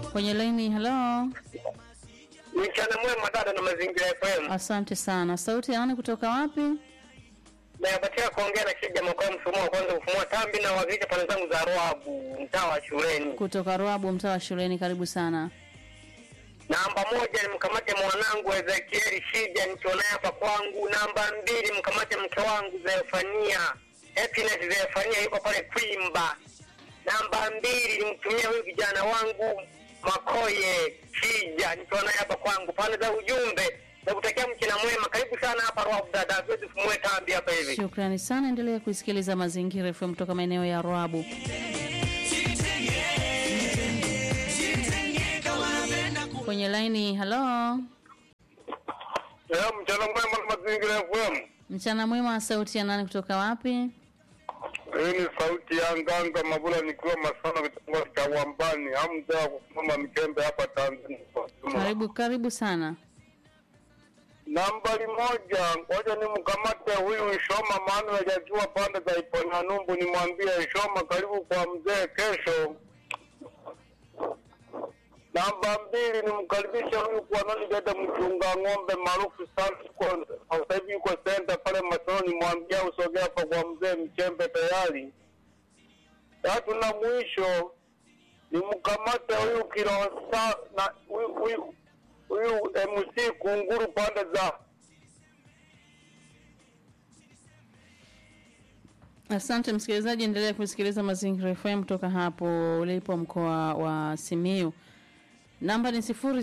Kwenye laini, hello. Mchana mwema dada na mazingira FM. Asante sana. Sauti ya nani kutoka wapi? Nayapatia kuongea na kija mkoa mfumo wa kwanza kufumua tambi na wakilisha pande zangu za Roabu mtaa wa shuleni. Kutoka Ruabu, mtaa wa shuleni. Karibu sana. Namba moja ni mkamate mwanangu Ezekieli Shija nikiwa naye hapa kwangu. Namba mbili mkamate mke wangu Zefania Happiness Zefania yuko pale Kwimba. Namba mbili nimtumie huyu kijana wangu Makoye Shija nikiwa naye hapa kwangu. Pande za ujumbe na kutakia mchana mwema. Karibu sana hapa Roabu dada, tuweze kufumue tambi hapa hivi. Shukrani sana, endelea kuisikiliza Mazingira FM kutoka maeneo ya Ruabu. Kwenye laini, hello. Leo mchana mwema na mazingira FM. Mchana mwema, sauti ya nani kutoka wapi? Hii ni sauti ya Nganga Mabula nikiwa Masana kitongoji cha Wambani. Hamza kusimama Mikembe hapa Tanzania. Karibu, karibu sana. Nambari moja, ngoja nimkamate huyu Shoma maana hajajua pande za Iponyanumbu, nimwambie Shoma karibu kwa mzee kesho. Namba mbili, nimkaribishe huyu kwa nani dada mchunga ng'ombe maarufu sana, yuko sasa hivi yuko senta pale Masoro, nimwambie usogea hapa kwa mzee Mchembe tayari. Tatu na mwisho, nimkamate huyu Kilosa na huyu huyu huyu MC Kunguru pande za Asante msikilizaji, endelea kusikiliza Mazingira FM kutoka hapo ulipo mkoa wa Simiyu. Namba ni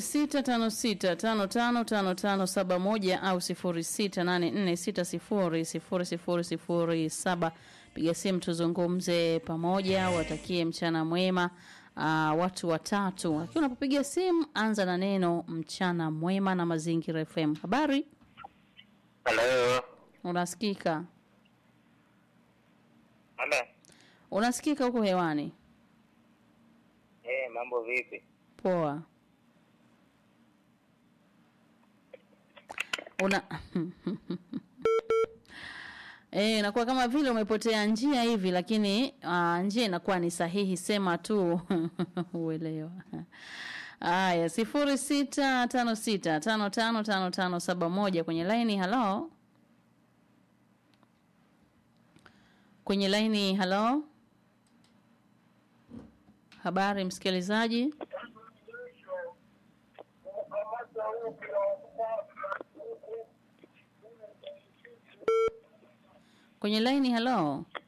0656555571 au 0684600007. Piga simu tuzungumze pamoja, watakie mchana mwema. Uh, watu watatu. Lakini unapopiga simu anza na neno mchana mwema na Mazingira FM. Habari? Hello. Unasikika? Hello. Unasikika huko hewani? Eh, mambo vipi? Poa. Una Eh, inakuwa kama vile umepotea njia hivi lakini uh, njia inakuwa ni sahihi sema tu uelewa. Aya, sifuri sita tano sita tano tano tano tano saba moja kwenye laini halo. Kwenye laini halo. Habari msikilizaji. Kwenye laini halo.